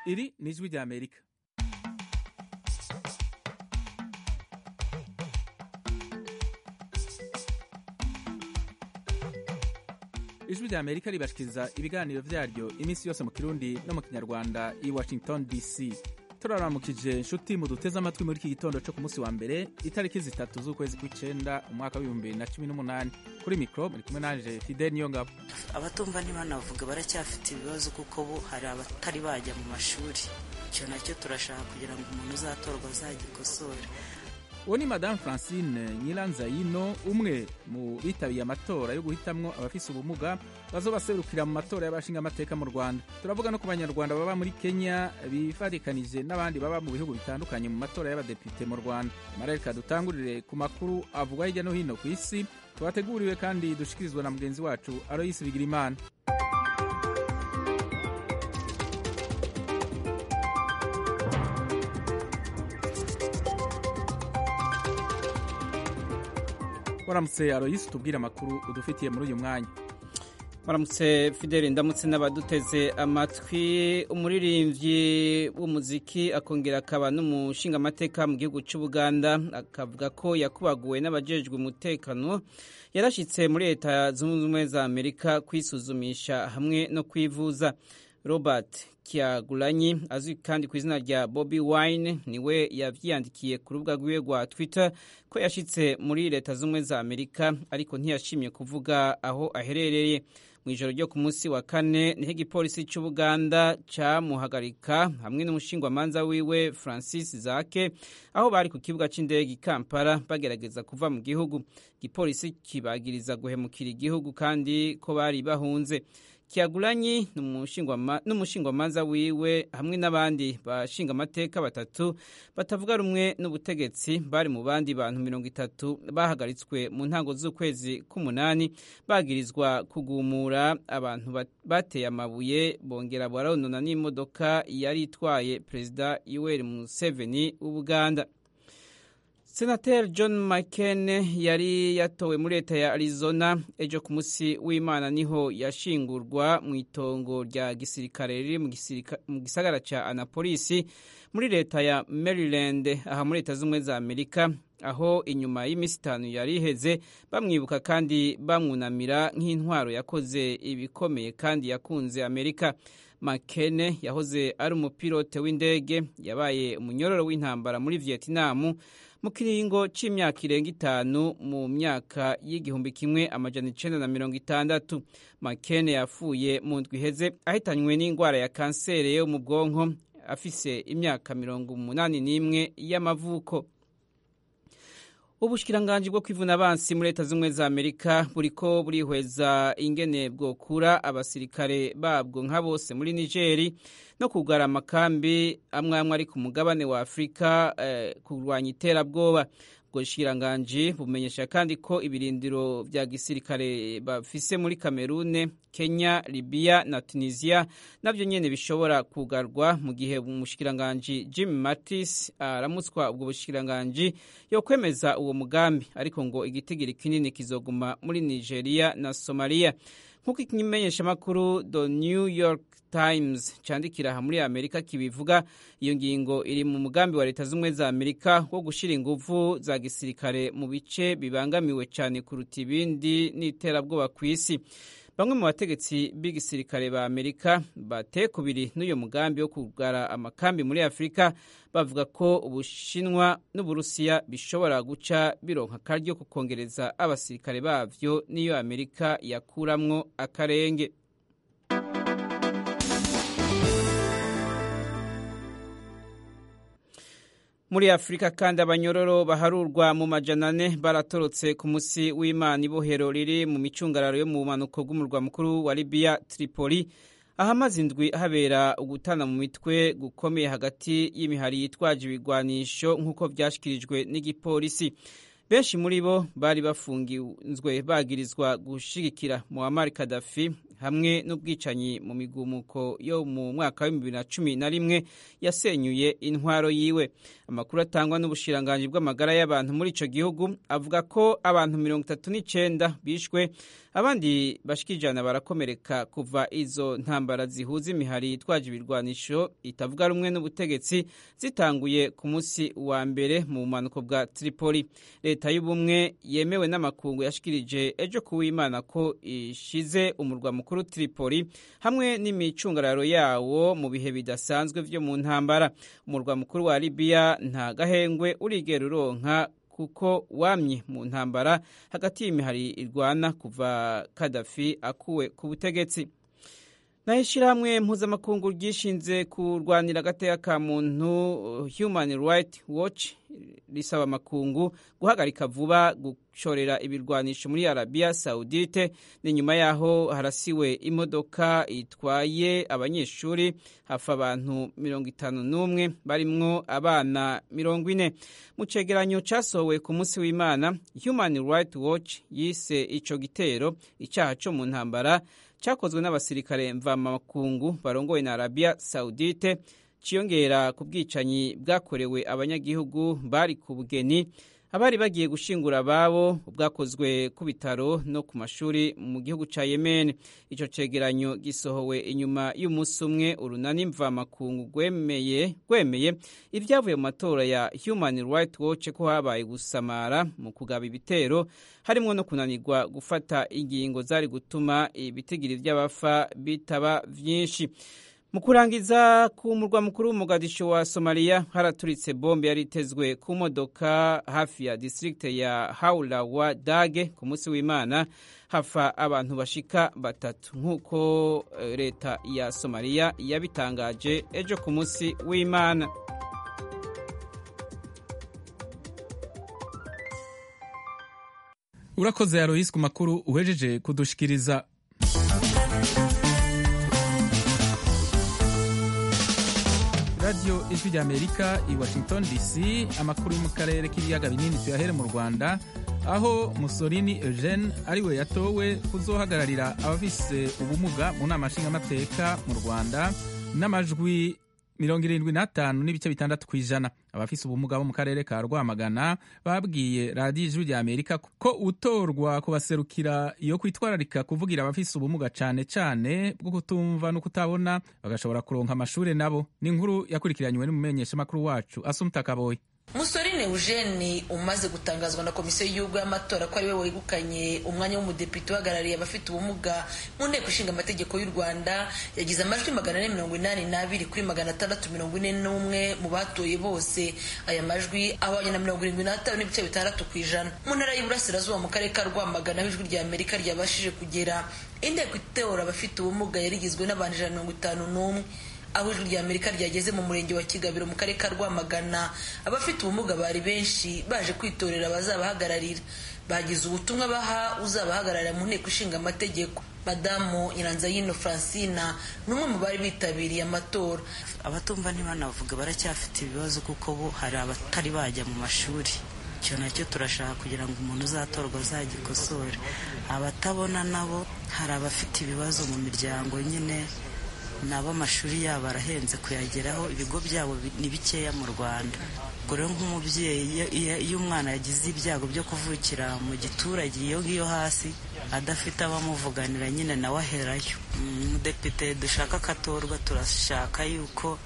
iri ni ijwi rya amerika ijwi rya amerika ribashikiriza ibiganiro vyaryo iminsi yose mu kirundi no mu kinyarwanda i washington dc turaramukije nshuti muduteze amatwi muri iki gitondo cyo ku munsi wa mbere itariki zitatu z'ukwezi kw'icenda umwaka w'ibihumbi bibiri na cumi n'umunani kuri mikro muri kumwe nanje fidel niyongabo abatumva ntibanavuga baracyafite ibibazo kuko bo hari abatari bajya mu mashuri icyo nacyo turashaka kugira ngo umuntu uzatorwa azagikosore uwo ni madamu francine nyiranzayino umwe mu bitabiye amatora yo guhitamwo abafise ubumuga bazobaserukira mu matora y'abashinga amateka mu rwanda turavuga no ku banyarwanda baba muri kenya bifarikanije n'abandi baba mu bihugu bitandukanye mu matora y'abadepite mu rwanda amarereka dutangurire ku makuru avugwa hirya no hino ku isi twateguriwe kandi dushikirizwa na mugenzi wacu aroyisi bigirimana waramutse aroyisi tubwire amakuru udufitiye muri uyu mwanya waramutse fideli ndamutse n'abaduteze amatwi umuririmbyi w'umuziki akongera akaba n'umushingamateka mu gihugu cy'ubuganda akavuga ko yakubaguwe n'abajejwe umutekano yarashyitse muri leta zunze ubumwe za amerika kwisuzumisha hamwe no kwivuza robert kiagulanyi azwi kandi ku izina rya bobi wine niwe yavyiyandikiye ku rubuga rwiwe rwa twitter ko yashitse muri leta z'ubumwe za amerika ariko ntiyashimye kuvuga aho aherereye mu ijoro ryo ku munsi wa kane niho igipolisi cy'ubuganda cyamuhagarika hamwe n'umushingwamanza wiwe francis zake aho bari ku kibuga cy'indege i kampala bagerageza kuva mu gihugu igipolisi kibagiriza guhemukira igihugu kandi ko bari bahunze kiagulanyi n'umushingwamanza wiwe hamwe n'abandi bashinga amateka batatu batavuga rumwe n'ubutegetsi bari mu bandi bantu mirongo itatu bahagaritswe mu ntango z'ukwezi k'umunani bagirizwa kugumura abantu bateye amabuye bongera baronona n'imodoka yari itwaye perezida yoweri museveni w'ubuganda senateri john mccain yari yatowe muri leta ya arizona ejo ku munsi w'imana niho yashingurwa mu itongo rya gisirikare riri mu gisagara cya anapolisi muri leta ya maryland aha muri leta z'ubumwe za amerika aho inyuma y'iminsi itanu yari iheze bamwibuka kandi bamwunamira nk'intwaro yakoze ibikomeye kandi yakunze amerika makene yahoze ari umupilote w'indege yabaye umunyororo w'intambara muri vietinamu mu kiringo c'imyaka irenga itanu mu myaka y'igihumbi kimwe amajana icenda na mirongo itandatu makene yapfuye mu ndwi iheze ahitanywe n'indwara ya kanseri yo mu bwonko afise imyaka mirongo umunani n'imwe y'amavuko ubushikiranganji bwo kwivuna abansi muri leta z'ubumwe za amerika buriko burihweza ingene bwokura abasirikare babwo nka bose muri nigeri no kugara amakambi amwe amwe ari ku mugabane wa afurika eh, kurwanya iterabwoba ubwo bushikiranganji bumenyesha kandi ko ibirindiro vya gisirikare bafise muri kamerune kenya libiya na tunisia navyo nyene bishobora kugarwa mu gihe umushikiranganji jim mattis aramutswa ubwo bushikiranganji yo kwemeza uwo mugambi ariko ngo igitigiri kinini kizoguma muri nigeria na somalia nk'uko ikimenyeshamakuru the new york times candikira aha muri amerika kibivuga iyo ngingo iri mu mugambi wa leta z'ubumwe za amerika wo gushyira ingufu za gisirikare mu bice bibangamiwe cyane kuruta ibindi n'iterabwoba ku isi bamwe mu bategetsi b'igisirikare ba amerika bateye kubiri n'uyu mugambi wo kugara amakambi muri afurika bavuga ko ubushinwa n'uburusiya bishobora guca bironka akaryo ko kongereza abasirikare bavyo n'iyo amerika yakuramwo akarenge muri afurika kandi abanyororo baharurwa mu majana ane baratorotse ku musi w'imana ibohero riri mu micungararo yo mu bumanuko bw'umurwa mukuru wa libiya tripoli ahamaze indwi habera ugutana mu mitwe gukomeye hagati y'imihari yitwaje ibigwanisho nk'uko vyashikirijwe n'igipolisi benshi muri bo bari bafungiwe bagirizwa gushigikira Muammar Gaddafi hamwe n'ubwicanyi mu migumuko yo mu mwaka wa bibiri na cumi na rimwe yasenyuye intwaro yiwe amakuru atangwa n'ubushiranganji bw'amagara y'abantu muri ico gihugu avuga ko abantu mirongo itatu n'icenda bishwe abandi bashika ijana barakomereka kuva izo ntambara zihuza imihari yitwaje ibirwanisho itavuga rumwe n'ubutegetsi zitanguye ku munsi wa mbere mu bumanuko bwa Tripoli leta y'ubumwe yemewe n'amakungu yashikirije ejo kuwimana ko ishize umurwa mukuru Tripoli hamwe n'imicungararo yawo mu bihe bidasanzwe vyo mu ntambara umurwa mukuru wa Libya nta gahengwe urigera uronka kuko wamye mu ntambara hagati y'imihari irwana kuva Kadafi akuwe ku butegetsi naho ishyirahamwe mpuzamakungu ryishinze kurwanira agateka ka muntu Human Rights Watch risaba amakungu guhagarika vuba gushorera ibirwanisho muri Arabia Saudite ni nyuma yaho harasiwe imodoka itwaye abanyeshuri hafa abantu mirongo itanu n'umwe barimwo abana mirongo ine mu cegeranyo casohowe ku munsi w'Imana Human Rights Watch yise ico gitero icaha co mu ntambara cyakozwe n'abasirikare mvamakungu barongowe na Arabia Saudite ciyongera ku bwicanyi bwakorewe abanyagihugu bari ku bugeni abari bagiye gushingura ababo bwakozwe ku bitaro no ku mashuri mu gihugu ca Yemen ico cegeranyo gisohowe inyuma y'umunsi umwe urunani mvamakungu gwemeye gwemeye ibyavuye mu matora ya Human Rights Watch ko habaye gusamara mu kugaba ibitero harimo no kunanirwa gufata ingingo zari gutuma ibitigiri by'abafa bitaba vyinshi mu kurangiza ku murwa mukuru w'umugadisho wa somaliya haraturitse bombe yari itezwe ku modoka hafi ya distrikte ya haula wa dage ku munsi w'imana hafa abantu bashika batatu nk'uko leta ya somaliya yabitangaje ejo ku munsi w'imana urakoze yaroyisi ku makuru uhejeje kudushikiriza radiyo ijwi ry'amerika i washington dc amakuru yo mu karere k'ibiyaga binini tuyahere mu rwanda aho musolini eugene ariwe yatowe kuzohagararira abafise ubumuga mu nama nshingamateka mu rwanda n'amajwi mirongo irindwi n'atanu n'ibice bitandatu ku ijana abafise ubumuga bo mu karere ka rwamagana babwiye radiyo ijwi rya amerika ko utorwa kubaserukira iyo kwitwararika kuvugira abafise ubumuga cane cane bwo kutumva no kutabona bagashobora kuronka amashure nabo ni inkuru yakurikiranywe n'umumenyeshamakuru wacu asumta kaboyi musorine eugene umaze gutangazwa na komisiyo y'igihugu y'amatora ko ari we wegukanye umwanya w'umudepite uhagarariye abafite ubumuga mu nteko ishinga amategeko y'u rwanda yagize amajwi magana ane mirongo inani n'abiri kuri magana atandatu mirongo ine n'umwe mu batoye bose aya majwi ahwanye na mirongo irindwi n'atanu n'ibice bitandatu ku ijana mu ntara y'iburasirazuba mu karere ka rwamagana aho ijwi rya amerika ryabashije kugera inteko itora abafite ubumuga yari igizwe n'abantu ijana na mirongo itanu n'umwe aho ijwi rya amerika ryageze mu murenge wa kigabiro mu karere ka rwamagana abafite ubumuga bari benshi baje kwitorera abazabahagararira bagize ubutumwa baha uzabahagararira mu nteko ishinga amategeko madamu nyiranzayino francina ni umwe mu bari bitabiriye amatora abatumva ntibanavuga baracyafite ibibazo kuko bo hari abatari bajya mu mashuri icyo nacyo turashaka kugira ngo umuntu uzatorwa azagikosore abatabona nabo hari abafite ibibazo mu miryango nyine nabo amashuri yabo arahenze kuyageraho ibigo byabo ni bikeya mu rwanda ubwo rero nk'umubyeyi iyo umwana yagize ibyago byo kuvukira mu giturage iyo ngiyo hasi adafite abamuvuganira nyine nawe aherayo umudepite dushaka ko atorwa turashaka yuko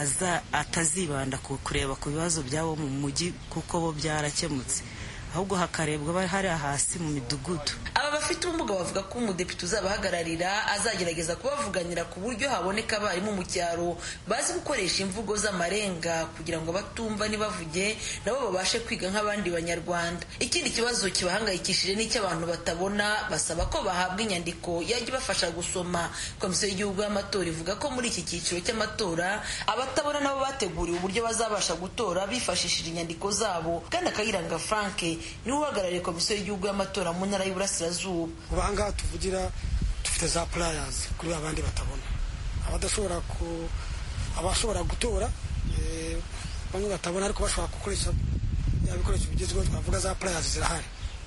atazibanda ku kureba ku bibazo byabo mu mujyi kuko bo byarakemutse ahubwo hakarebwa hariya hasi mu midugudu aba bafite ubumuga bavuga ko umudepite uzabahagararira azagerageza kubavuganira ku buryo haboneka abarimu mu cyaro bazi gukoresha imvugo z'amarenga kugira ngo batumva ntibavuge nabo babashe kwiga nk'abandi banyarwanda ikindi kibazo kibahangayikishije n'icy'abantu batabona basaba ko bahabwa inyandiko yajya ibafasha gusoma komisiyo y'igihugu y'amatora ivuga ko muri iki cyiciro cy'amatora abatabona nabo bateguriwe uburyo bazabasha gutora bifashishije inyandiko zabo kandi akayiranga frank niwe uhagarariye komisiyo y'igihugu y'amatora mu ntara y'uburasirazuba ubu ahangaha tuvugira dufite za purayazi kuri abandi batabona abadashobora ku abashobora gutora bamwe batabona ariko bashobora gukoresha ya bikoresho bigezweho twavuga za purayazi zirahari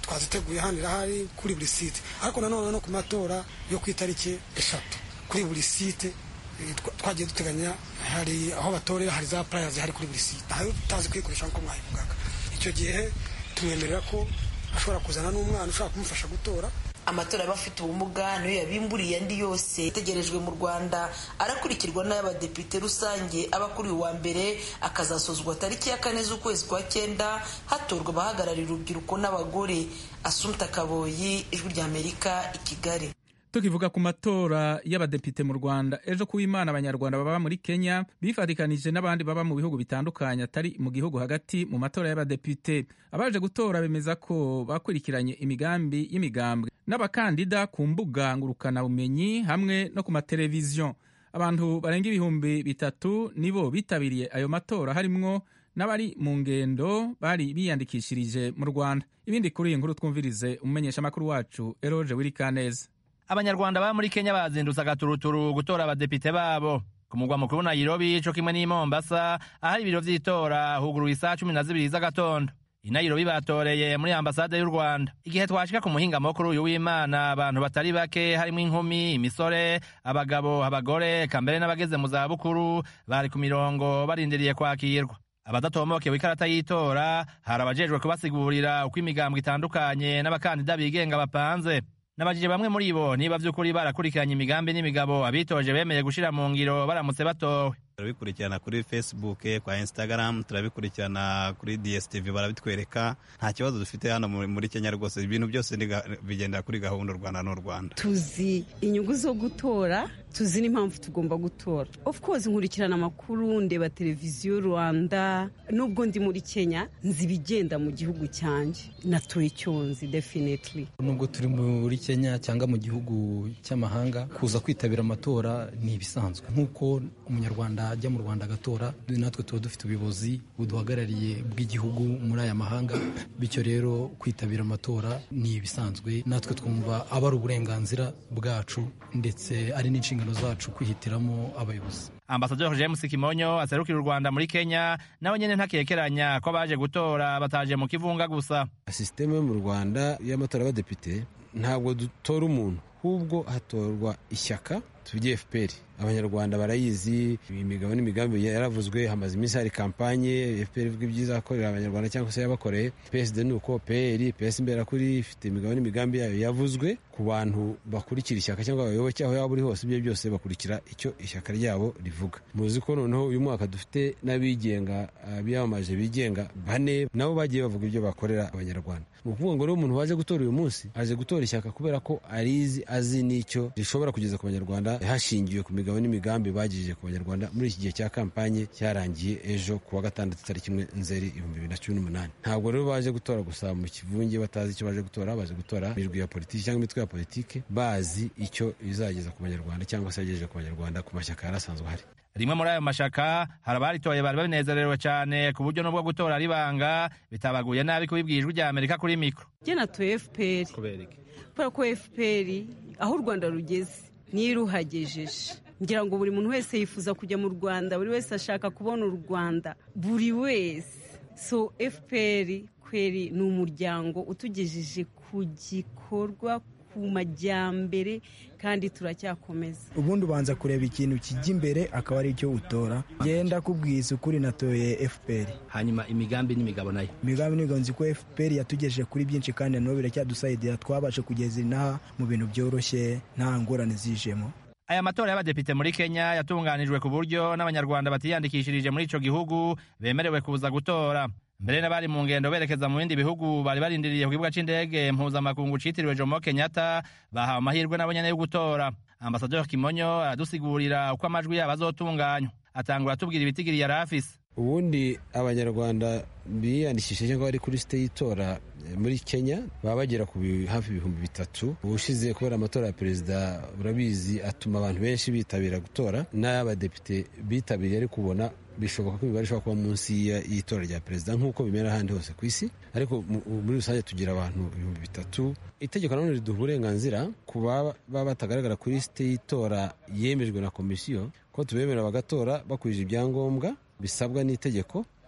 twaziteguye hano irahari kuri buri site ariko nanone no ku matora yo ku itariki eshatu kuri buri site twagiye duteganya hari aho batorera hari za puraya zihari kuri buri site aho tutazi kuyikoresha nk'uko mwabivugaga icyo gihe tumwemerera ko ashobora kuzana n'umwana ushobora kumufasha gutora amatora y'abafite ubumuga niyo yabimburiye andi yose ategerejwe mu rwanda arakurikirwa n'ay'abadepite rusange aba kuri uyu wa mbere akazasozwa tariki ya kane z'ukwezi kwa cyenda hatorwa abahagararira urubyiruko n'abagore asumta kaboyi ijwi ry'amerika i kigali tukivuga ku matora y'abadepite mu rwanda ejo ku w'imana abanyarwanda baba muri kenya bifatikanije n'abandi baba mu bihugu bitandukanye atari mu gihugu hagati mu matora y'abadepite abaje gutora bemeza ko bakurikiranye imigambi y'imigambwe n'abakandida ku mbuga ngurukanabumenyi hamwe no ku mateleviziyo abantu barenga ibihumbi bitatu nibo bitabiriye ayo matora harimwo n'abari mu ngendo bari biyandikishirije mu rwanda ibindi kuri iyi nkuru twumvirize umumenyeshamakuru wacu eroge wirikaneza abanyarwanda baba muri kenya bazindutse agaturuturu gutora abadepite babo ku mugwa mukuru nairobi co kimwe n'i mombasa ahari ibiro vy'itora huguruye isaha cumi na zibiri z'agatondo i nairobi batoreye muri ambasade y'u rwanda igihe twashika ku muhinga mukuru uyu w'imana abantu batari bake harimwo inkumi imisore abagabo abagore kambere n'abageze mu zabukuru bari ku mirongo barindiriye kwakirwa abadatomokewe ikarata y'itora hari abajejwe kubasigurira uko imigambwe itandukanye n'abakandida bigenga bapanze nabajije bamwe muri bo niba vy'ukuri barakurikiranye imigambi n'imigabo abitoje bemeye gushira mu ngiro baramutse batowe turabikurikirana kuri facebook kwa instagram turabikurikirana kuri dstv barabitwereka nta kibazo dufite hano muri kenya rwose ibintu byose bigendera kuri gahunda u rwanda n'u rwanda tuzi inyungu zo gutora tuzi n'impamvu tugomba gutora of course nkurikirana amakuru ndeba televiziyo rwanda nubwo ndi muri kenya nzi ibigenda mu gihugu cyanjye natoye icyo nzi definitely nubwo turi muri kenya cyangwa mu gihugu cy'amahanga kuza kwitabira amatora ni ibisanzwe nk'uko umunyarwanda ajya mu rwanda agatora natwe tuba dufite ubuyobozi buduhagarariye bw'igihugu muri aya mahanga bityo rero kwitabira amatora ni ibisanzwe natwe twumva aba ari uburenganzira bwacu ndetse ari n'inshingano zacu kwihitiramo abayobozi ambasaderi james kimonyo aserukira u rwanda muri kenya nawe nyine ntakekeranya ko abaje gutora bataje mu kivunga gusa sisiteme yo mu rwanda y'amatora y'abadepite ntabwo dutora umuntu ahubwo hatorwa ishyaka tuvuge fpr abanyarwanda barayizi imigabo n'imigambi yaravuzwe hamaze iminsi hari kampanye fpr ivuga ibyiza akorera abanyarwanda cyangwa se yabakoreye psd ni uko pr ps imberakuri ifite imigabo n'imigambi yayo yavuzwe ku bantu bakurikira ishyaka cyangwa abayoboke aho yaba uri hose ibyo byose bakurikira icyo ishyaka ryabo rivuga muzi ko noneho uyu mwaka dufite n'abigenga biyamamaje bigenga bane nabo bagiye bavuga ibyo bakorera abanyarwanda ni ukuvuga ngo rero umuntu waje gutora uyu munsi aje gutora ishyaka kubera ko arizi azi n'icyo rishobora kugeza ku banyarwanda hashingiwe ku migabo n'imigambi bagirije ku banyarwanda muri iki gihe cya kampanye cyarangiye ejo ku wa gatandatu tariki imwe nzeri ibihumbi bibiri na cumi n'umunani ntabwo rero baje gutora gusa mu kivunge batazi icyo baje gutora baje gutora imirwi ya politiki cyangwa imitwe ya politiki bazi icyo bizageza ku banyarwanda cyangwa se yagejeje ku banyarwanda ku mashyaka yari asanzwe ahari rimwe muri ayo mashaka hari abaritoye bari babinezerewe cyane ku buryo n'ubwo gutora ari banga bitabaguye nabi kubibwira ijwi rya amerika kuri mikoro njye natoye fpr kubera ko fpr aho u rwanda rugeze niyo iruhagejeje ngira ngo buri muntu wese yifuza kujya mu rwanda buri wese ashaka kubona u rwanda buri wese so fpr kweri ni umuryango utugejeje ku gikorwa ku majyambere kandi turacyakomeza ubundi ubanza kureba ikintu kijya imbere akaba ari cyo utora genda kubwiza ukuri natoye fpr hanyuma imigambi n'imigabo nayo imigambi n'imigabo nzi ko fpr yatugejeje kuri byinshi kandi nabo biracyadusayidira twabashe kugeza inaha mu bintu byoroshye nta ngorane zijemo aya matora y'abadepite muri kenya yatunganijwe ku buryo n'abanyarwanda batiyandikishirije muri ico gihugu bemerewe kuza gutora mbere n'abari mu ngendo berekeza mu bindi bihugu bari barindiriye ku kibuga c'indege mpuzamakungu citiriwe jomo kenyatta bahawe amahirwe nabo nyene yo gutora ambasaderi kimonyo aradusigurira uko amajwi yabo azotunganywa atangura atubwira ibitigiri yari afise ubundi abanyarwanda biyandikishije cyangwa bari kuri site y'itora muri kenya baba bagera ku hafi ibihumbi bitatu ubushize kubera amatora ya perezida urabizi atuma abantu benshi bitabira gutora n'ay'abadepite bitabiriye ari kubona bishoboka ko imibare ishobora kuba munsi y'itora rya perezida nk'uko bimera ahandi hose ku isi ariko muri rusange tugira abantu ibihumbi bitatu itegeko nanone riduha uburenganzira ku baba batagaragara kuri site y'itora yemejwe na komisiyo ko tubemerera bagatora bakurije ibyangombwa bisabwa n'itegeko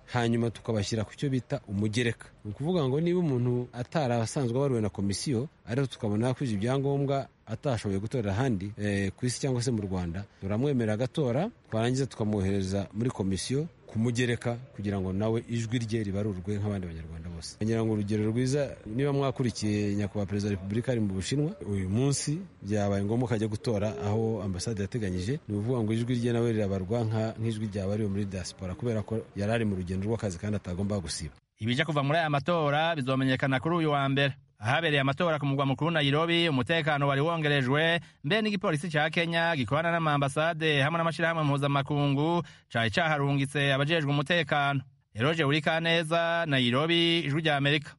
hanyuma tukabashyira ku cyo bita umugereka ni ukuvuga ngo niba umuntu atari asanzwe abaruwe na komisiyo ariko tukabona yakwije ibyangombwa atashoboye gutorera ahandi ku isi cyangwa se mu rwanda turamwemerera agatora twarangiza tukamwohereza muri komisiyo kumugereka kugira ngo nawe ijwi rye ribarurwe nk'abandi banyarwanda bose ngira ngo urugero rwiza niba mwakurikiye nyakubahwa perezida wa repubulika ari mu bushinwa uyu munsi byabaye ngombwa ko ajya gutora aho ambasade yateganyije ni ukuvuga ngo ijwi rye nawe rirabarwa nk'ijwi ryabariwe muri diaspora kubera ko yari ari mu rugendo rw'akazi kandi atagomba gusiba ibija kuva muri aya matora bizomenyekana kuri uyu wa mbere ahabereye amatora ku mugwa mukuru Nairobi umutekano wari wongerejwe mbere n'igipolisi ca Kenya gikorana n'amambasade hamwe n'amashirahamwe mpuzamakungu cari caharungitse abajejwe umutekano Eroje Urikaneza Nairobi ijwi rya Amerika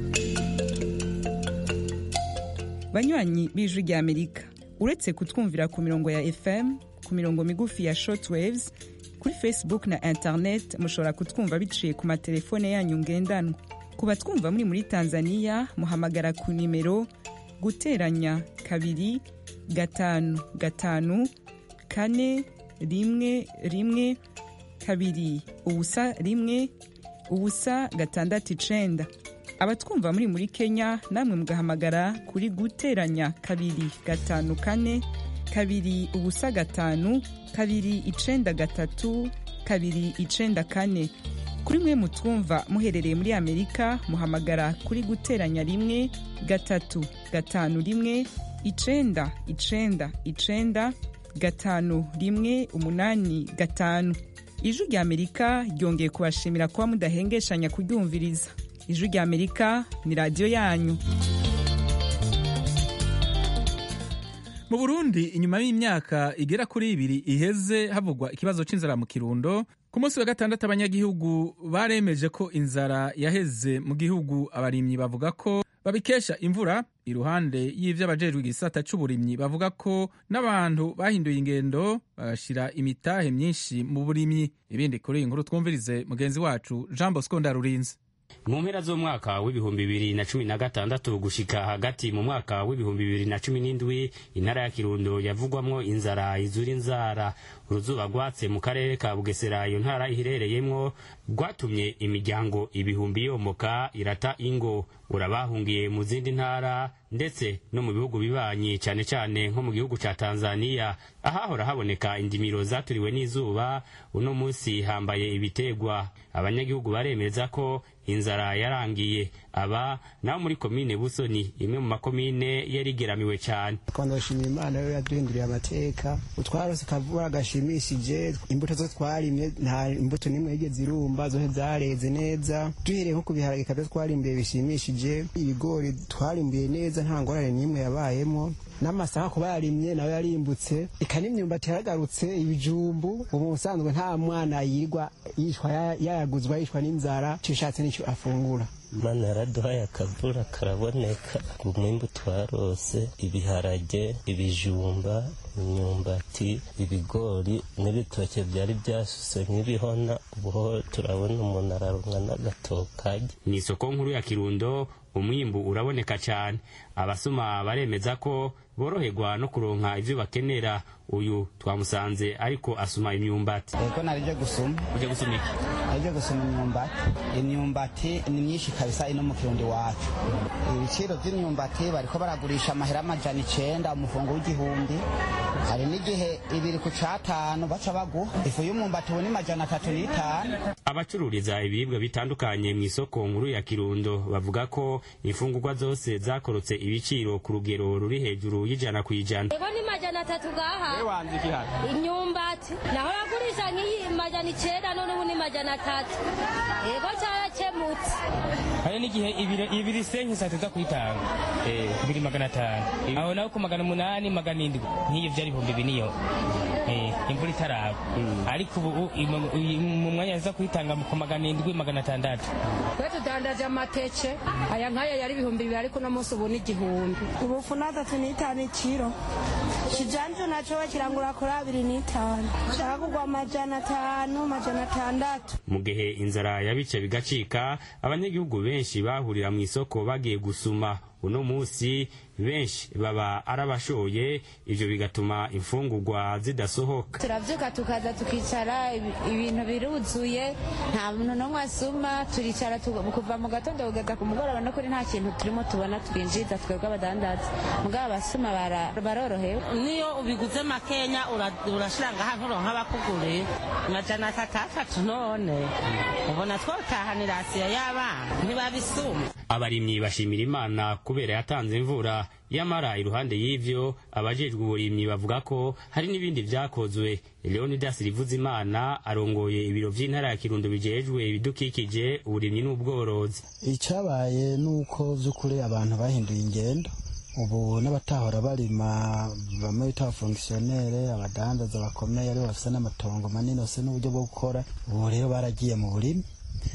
banywanyi b'ijwi rya Amerika uretse kutwumvira ku mirongo ya FM ku mirongo migufi ya shortwaves kuri Facebook na internet mushobora kutwumva biciye ku matelefone yanyu ngendanwa ku batwumva muri muri tanzania muhamagara ku nimero guteranya kabiri gatanu gatanu kane rimwe rimwe kabiri ubusa rimwe ubusa gatandatu icenda abatwumva muri muri kenya namwe mugahamagara kuri guteranya kabiri gatanu kane kabiri ubusa gatanu kabiri icenda gatatu kabiri icenda kane kuri mwe mutwumva muherereye muri amerika muhamagara kuri guteranya rimwe gatatu gatanu rimwe icenda icenda icenda gatanu rimwe umunani gatanu ijwi rya amerika ryongeye kubashimira kuba mudahengeshanya kuryumviriza ijwi rya amerika ni radiyo yanyu mu burundi inyuma y'imyaka igera kuri ibiri iheze havugwa ikibazo c'inzara mu kirundo ku munsi wa gatandatu abanyagihugu baremeje ko inzara yaheze mu gihugu abarimyi bavuga ko babikesha imvura iruhande y'ivyo abajejwe igisata c'uburimyi bavuga ko n'abantu bahinduye ingendo bagashira imitahe myinshi mu burimyi ibindi kuri iyi nkuru twumvirize mugenzi wacu jean bosco ndarurinze mu mpera z'umwaka w'ibihumbi bibiri na cumi na gatandatu gushika hagati mu mwaka w'ibihumbi bibiri na cumi n'indwi intara ya kirundo yavugwamwo inzara izura inzara uruzuba rwatse mu karere ka bugesera iyo ntara iherereyemwo rwatumye imiryango ibihumbi yomoka irata ingo urabahungiye mu zindi ntara ndetse no mu bihugu bibanyi cyane cyane nko mu gihugu ca tanzaniya ahahora haboneka indimiro zaturiwe n'izuba uno munsi hambaye ibitegwa abanyagihugu baremeza ko inzara yarangiye aba naho muri komine busoni imwe mu makomine yarigeramiwe cyane twandashimira imana yo yaduhinduriye amateka utwarose kavura gashimishije imbuto zo twarimye nta imbuto n'imwe yigeze irumba zose zareze neza duhereye nko ku biharage kabyo twarimbuye bishimishije ibigori twarimbuye neza nta ngorane n'imwe yabayemo n'amasaka kuba yarimye nawe yarimbutse eka n'imyumbati yaragarutse ibijumbu ubu ubusanzwe nta mwana yirwa yishwa yayaguzwa yishwa n'inzara cishatse n'icyo afungura mana yaraduhaye akavura karaboneka umwimbu twarose ibiharage ibijumba imyumbati ibigori n'ibitoke byari byasuse nk'ibihona ubuho turabona umuntu ararumwa n'agatokage ni isoko nkuru ya kirundo umwimbu uraboneka cyane abasoma baremeza ko boroherwa no kuronka ivyo bakenera uyu twamusanze ariko asuma imyumbati ego narije gusuma uje gusuma iki narije gusuma imyumbati imyumbati ni myinshi kabisa ino mu kirundi wacu ibiciro vy'imyumbati bariko baragurisha amahera amajana icenda umufungo w'igihumbi hari n'igihe ibiri ku catanu baca baguha ifu y'umwumbati ubu ni majana atatu n'itanu abacururiza ibiribwa bitandukanye mu isoko nkuru ya kirundo bavuga ko imfungurwa zose zakorotse ibiciro ku rugero ruri hejuru y'ijana ku ijana ego ni majana atatu gaha imyumbati naho bagurisha nk'iyi majana icenda none ubu ni majana atatu ego carakemutse hari n'igihe ibiri senke saa tuza kuyitanga ibiri magana atanu aho naho ku magana umunani magana indwi nk'iyo vyari ibihumbi biniyo imvura itaraba ariko ubu mu mwanya aza kuyitanga ku magana indwi magana atandatu twe tudandaje amateke aya nk'aya yari ibihumbi bibiri ariko uno munsi ubu ni igihumbi ubufu n'atatu n'itanu ikiro kijanje naco bakirangura kuri abiri n'itanu shaka kugwa amajana atanu amajana atandatu mu gihe inzara yabice bigacika abanyagihugu benshi bahurira mu isoko bagiye gusuma uno munsi benshi baba arabashoye ivyo bigatuma imfungurwa zidasohoka turavyuka tukaza tukicara ibi- ibintu biruzuye nta muntu n'umwe asuma turicara tu- kuva mu gatondo kugeza ku mugoroba no kuri nta kintu turimo tubona twinjiza twebwe abadandaza mugabo abasuma bara- barorohewe niyo ubiguze makenya ura- urashira ngaha nturonka abakuguriye amajana atatu atatu none ubona twotahanira asiya y'abana ntibabisuma abarimyi bashimira imana kubera yatanze imvura yamara iruhande y'ivyo abajejwe uburimyi bavuga ko hari n'ibindi vyakozwe leonidas rivuzimana arongoye ibiro vy'intara ya kirundo bijejwe ibidukikije uburimyi n'ubworozi icyabaye ni uko by'ukuri abantu bahinduye ingendo ubu n'abatahora barima bamwe bita abafongisiyonere abadandaza bakomeye aribo bafite n'amatongo manini bafite n'uburyo bwo gukora ubu rero baragiye mu burimi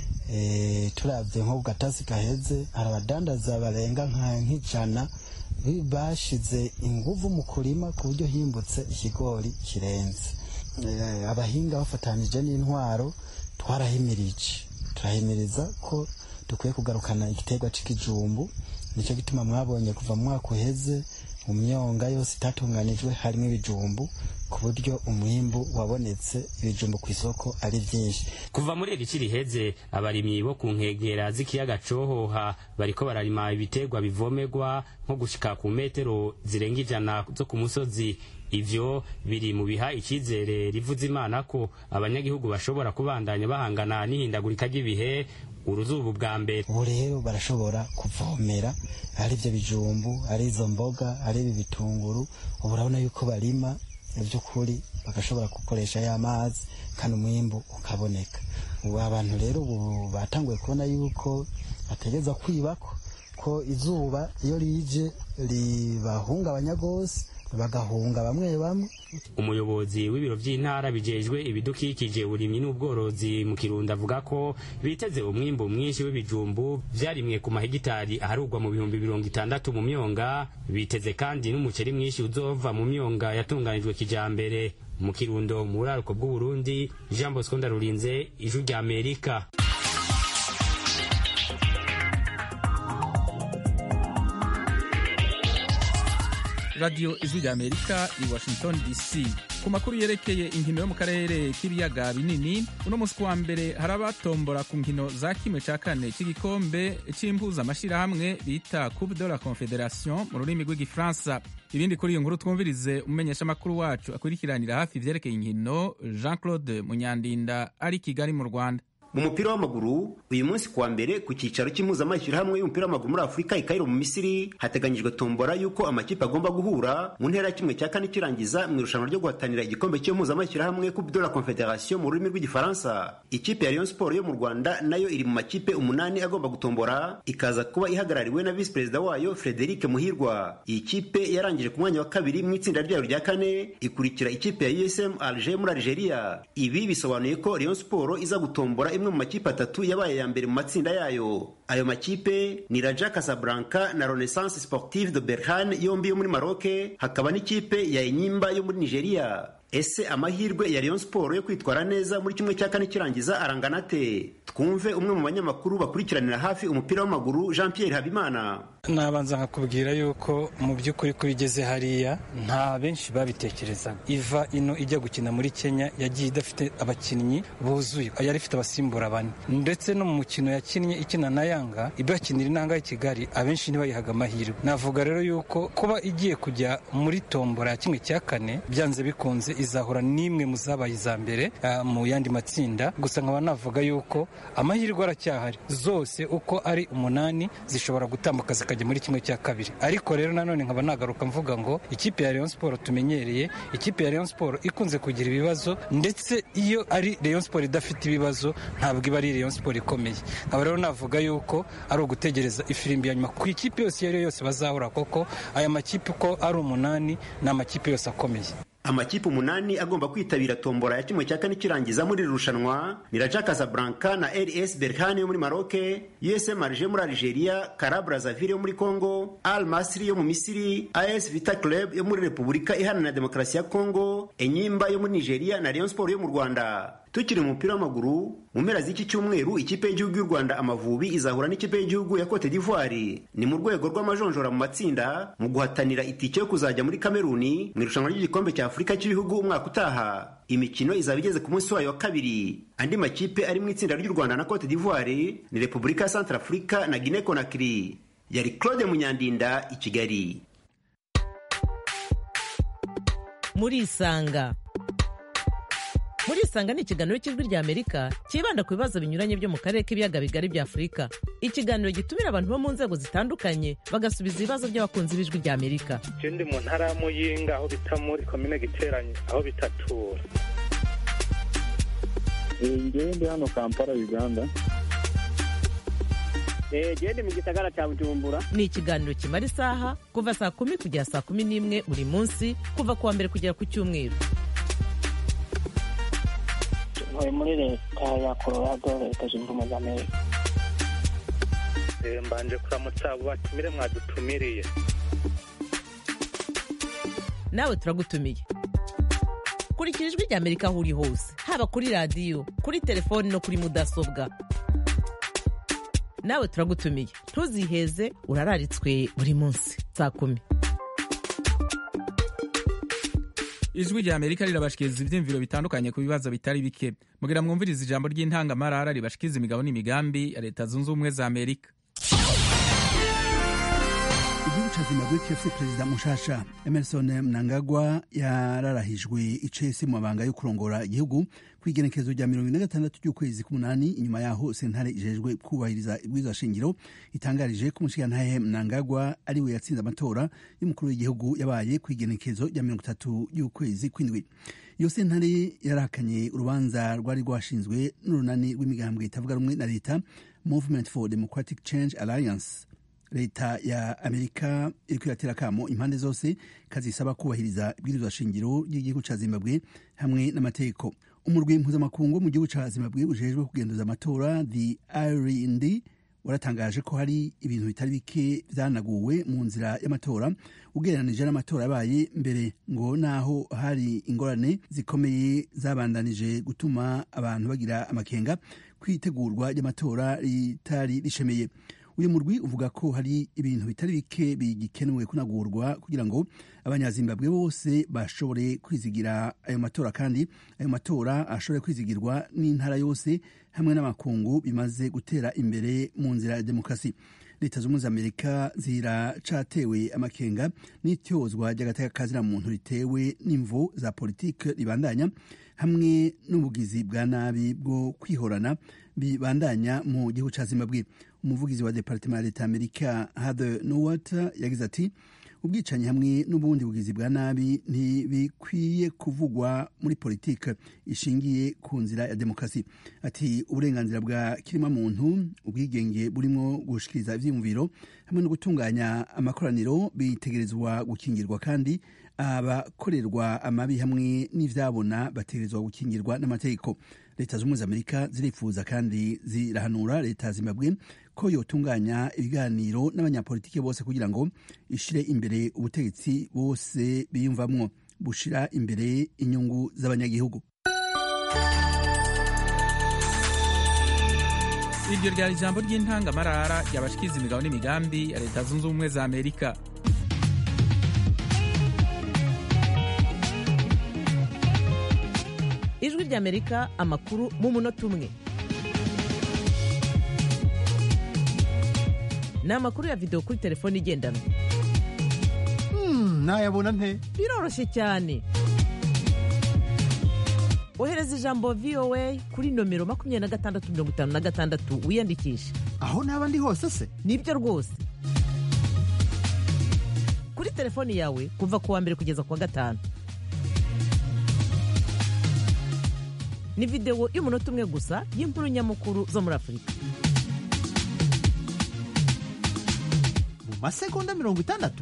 Eh, turabye nko ku gatasi gaheze hari abadandaza barenga nka- nk'ijana bi- bashize inguvu mu kurima ku buryo himbutse ikigori kirenze Eh, abahinga bafatanije n'intwaro twarahimirije turahimiriza ko dukwiye kugarukana igiterwa c'ikijumbu nicyo gituma mwabonye kuva mu mwaka uheze mu myonga yose itatunganijwe harimo ibijumbu ku buryo umwimbu wabonetse ibijumbu ku isoko ari byinshi kuva muri iri ci riheze abarimyi bo ku nkengera z'ikiyaga cohoha bariko bararima ibiterwa bivomerwa nko gushika ku metero zirenga ijana zo ku musozi ivyo biri mu biha icizere rivuza imana ko abanyagihugu bashobora kubandanya bahangana n'ihindagurika ry'ibihe uruzuba bwa mbere ubu rero barashobora kuvomera ari ibyo bijumbu ari izo mboga ari ibi bitunguru ubu urabona yuko barima by'ukuri bagashobora gukoresha ya mazi kandi umwimbu ukaboneka ubu abantu rero ubu batanguye kubona yuko bategereza kwibako ko izuba iyo rije ribahungabanya rwose bagahunga bamwe bamwe umuyobozi w'ibiro by'intara bijejwe ibidukikije uburimyi n'ubworozi mu kirundo avuga ko biteze umwimbu mwinshi w'ibijumbu vyarimwe ku mahegitari aharugwa mu bihumbi mirongo itandatu mu myonga biteze kandi n'umuceri mwinshi uzova mu myonga yatunganijwe kijambere mu kirundo mu buraruko bw'uburundi jean bosco ndarurinze ijwi rya amerika radiyo ijwi rya amerika i washington dc ku makuru yerekeye inkino yo mu karere k'ibiyaga binini uno munsi kuwa mbere hari abatombora ku nkino za kimwe cya kane cy'igikombe cy'impuzamashyirahamwe bita coupe de la confederation mu rurimi rw'igifaransa ibindi kuri iyo nkuru twumvirize umumenyeshamakuru wacu akurikiranira hafi ivyerekeye inkino jean claude munyandinda ari kigali mu rwanda mu mupira w'amaguru uyu munsi kuwa mbere ku cyicaro cy'impuzamashyirahamwe y'umupira w'amaguru muri afurika i kairo mu misiri hateganyijwe tombora y'uko amakipe agomba guhura mu ntera ya kimwe cya kane kirangiza mu irushanwa ryo guhatanira igikombe cy'impuzamashyirahamwe coupe de la confederation mu rurimi rw'igifaransa ikipe ya rayon sport yo mu rwanda nayo iri mu makipe umunani agomba gutombora ikaza kuba ihagarariwe na visi perezida wayo frederic muhirwa iyi kipe yarangije ku mwanya wa kabiri mu itsinda ryayo rya kane ikurikira ikipe ya usm alger muri algeria ibi bisobanuye ko rayon sport iza gutombora imwe mu makipe atatu yabaye ya mbere mu matsinda yayo ayo makipe ni raja casablanca na renaissance sportive de berhane yombi yo muri maroc hakaba n'ikipe ya enyimba yo muri nigeria ese amahirwe ya rayon sport yo kwitwara neza muri kimwe cya kane kirangiza arangana ate twumve umwe mu banyamakuru bakurikiranira hafi umupira w'amaguru jean pierre habimana nabanza nkakubwira yuko mu by'ukuri ko igeze hariya nta benshi babitekerezaga iva ino ijya gukina muri kenya yagiye idafite abakinnyi buzuye yari ifite abasimbura bane ndetse no mu mukino yakinnye ikina na yanga ibakinira inanga y'i kigali abenshi ntibayihaga amahirwe navuga rero yuko kuba igiye kujya muri tombora ya kimwe cya kane byanze bikunze izahura n'imwe mu zabaye iza mbere uh, mu yandi matsinda gusa nkaba navuga yuko amahirwe aracyahari zose uko ari umunani zishobora gutambuka zikajya muri kimwe cya kabiri ariko rero nanone nkaba nagaruka mvuga ngo ikipe ya Rayon Sport tumenyereye ikipe ya Rayon Sport ikunze kugira ibibazo ndetse iyo ari Rayon Sport idafite ibibazo ntabwo iba ari Rayon Sport ikomeye nkaba rero navuga yuko ari ugutegereza ifirimbi ya nyuma ku ikipe yose iyo ari yo yose bazahura koko aya makipe uko ari umunani ni amakipe yose akomeye amakipe umunani agomba kwitabira tombora ya kimwe cya kane kirangiza muri iri rushanwa ni raja casablanca na rs berhane yo muri maroc usm alger muri algeria kara brazaville yo muri congo al masri yo mu misiri as vita club yo muri repubulika iharanira demokarasi ya congo enyimba yo muri nigeria na rayon sport yo mu rwanda tukiri mu mupira w'amaguru mu mpera z'iki cyumweru ikipe y'igihugu y'u rwanda amavubi izahura n'ikipe y'igihugu ya cote d'ivoire ni mu rwego rw'amajonjora mu matsinda mu guhatanira itike yo kuzajya muri kameruni mu irushanwa ry'igikombe cya afurika cy'ibihugu umwaka utaha imikino izaba igeze ku munsi wayo wa kabiri andi makipe ari mu itsinda ry'u rwanda na cote d'ivoire ni repubulika ya centrafurika na guinea conakry yari claude munyandinda i kigali murisanga murisanga ni ikiganiro cy'ijwi rya amerika cyibanda ku bibazo binyuranye byo mu karere k'ibiyaga bigari bya afurika ikiganiro gitumira abantu bo mu nzego zitandukanye bagasubiza ibibazo by'abakunzi b'ijwi rya amerika je ndi mu ntara ya muyinga aho bita muri komine giteranye aho bitatura ngewe ndi hano kampala uganda gende mu gisagara cya bujumbura ni ikiganiro kimara isaha kuva saa kumi kugera saa kumi n'imwe buri munsi kuva ku wa mbere kugera ku cyumweru ntuye muri leta ya colorado leta zunze ubumwe za amerika Eh, mbanje kuramutsa abo batumire mwadutumiriye nawe turagutumiye kurikira ijwi rya amerika aho uri hose haba kuri radiyo kuri telefoni no kuri mudasobwa nawe turagutumiye ntuziheze urararitswe buri munsi saa kumi ijwi rya amerika rirabashikiriza ibyiyumviro bitandukanye ku bibazo bitari bike mugira mwumvirize ijambo ry'intangamarara ribashikiriza imigabo n'imigambi ya leta zunze ubumwe za amerika igihugu ca zimbabwe kirafise perezida mushasha emerson mnangagwa yararahijwe icese mu mabanga yo kurongora igihugu kw'igenekerezo rya mirongo ine na gatandatu ry'ukwezi k'umunani inyuma yaho sentare ijejwe kubahiriza ibwirizwa shingiro itangarije ko umushikirantahe mnangagwa ari we yatsinze amatora y'umukuru w'igihugu yabaye kw'igenekerezo rya mirongo itatu y'ukwezi kw'indwi iyo sentare yarahakanye urubanza rwari rwashinzwe n'urunani rw'imigambwe itavuga rumwe na leta movement for democratic change alliance leta ya amerika iriko iratera akamo impande zose kazisaba kubahiriza ibwirizwa shingiro ry'igihugu ca zimbabwe hamwe n'amategeko umurwi mpuzamakungu mu gihugu ca zimbabwe ujejwe kugenduza amatora the irnd waratangaje ko hari ibintu bitari bike vyanaguwe mu nzira y'amatora ugereranije n'amatora yabaye mbere ngo naho hari ingorane zikomeye zabandanije gutuma abantu bagira amakenga kwitegurwa ry'amatora ritari rishemeye uyu murwi uvuga ko hari ibintu bitari bike bigikenewe kunagurwa kugira ngo abanyazimbabwe bose bashobore kwizigira ayo matora kandi ayo matora ashobore kwizigirwa n'intara yose hamwe n'amakungu bimaze gutera imbere mu nzira ya demokarasi leta z'ubumwe za amerika ziracatewe amakenga n'ityozwa ry'agateka muntu ritewe n'imvo za politike ribandanya hamwe n'ubugizi bwa nabi bwo kwihorana bibandanya mu gihugu ca zimbabwe umuvugizi wa departement ya leta amerika hather nowat yagize ati ubwicanyi hamwe n'ubundi bugizi bwa nabi ntibikwiye kuvugwa muri politike ishingiye ku nzira ya demokarasi ati uburenganzira bwa kirima muntu ubwigenge burimo gushikiriza ivyiyumviro hamwe no gutunganya amakoraniro bitegerezwa gukingirwa kandi abakorerwa amabi hamwe n'ivyabona bategerezwa gukingirwa n'amategeko leta z'ubumwe za amerika zirifuza kandi zirahanura leta ya zimbabwe ko yotunganya ibiganiro n'abanyapolitiki bose kugira ngo ishire imbere ubutegetsi bose biyumvamwo bushira imbere inyungu z'abanyagihugu iryo ryari ijambo ry'intangamarara ryabashikiriza imigabo n'imigambi ya leta zunze ubumwe za amerika ijwi ry'amerika amakuru mu munota umwe ni amakuru ya videwo kuri telefone igendanwa nayabona nte biroroshye cyane ohereza ijambo voa kuri nomero makumyabiri na gatandatu mirongo itanu na gatandatu wiyandikishe aho naba ndi hose se nibyo rwose kuri telefoni yawe kuva ku wa mbere kugeza ku wa gatanu ni videwo y'umunota umwe gusa y'inkuru nyamukuru zo muri afurika mu masegonda mirongo itandatu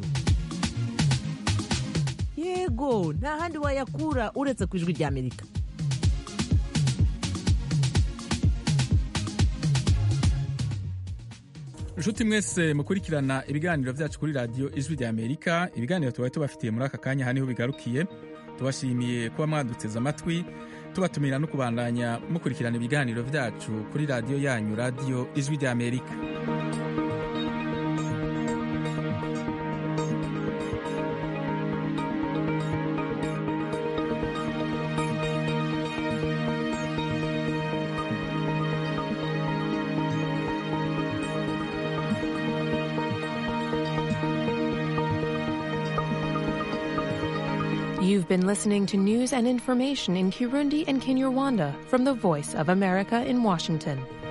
yego nta handi wayakura uretse ku ijwi rya amerika inshuti mwese mukurikirana ibiganiro byacu kuri radiyo ijwi rya amerika ibiganiro tubaye tubafitiye muri aka kanya aha niho bigarukiye tubashimiye kuba mwaduteze amatwi tubatumira no kubandanya mukurikirana ibiganiro vyacu kuri radiyo yanyu radiyo ijwi rya amerika You've been listening to news and information in Kirundi and Kinyarwanda from the Voice of America in Washington.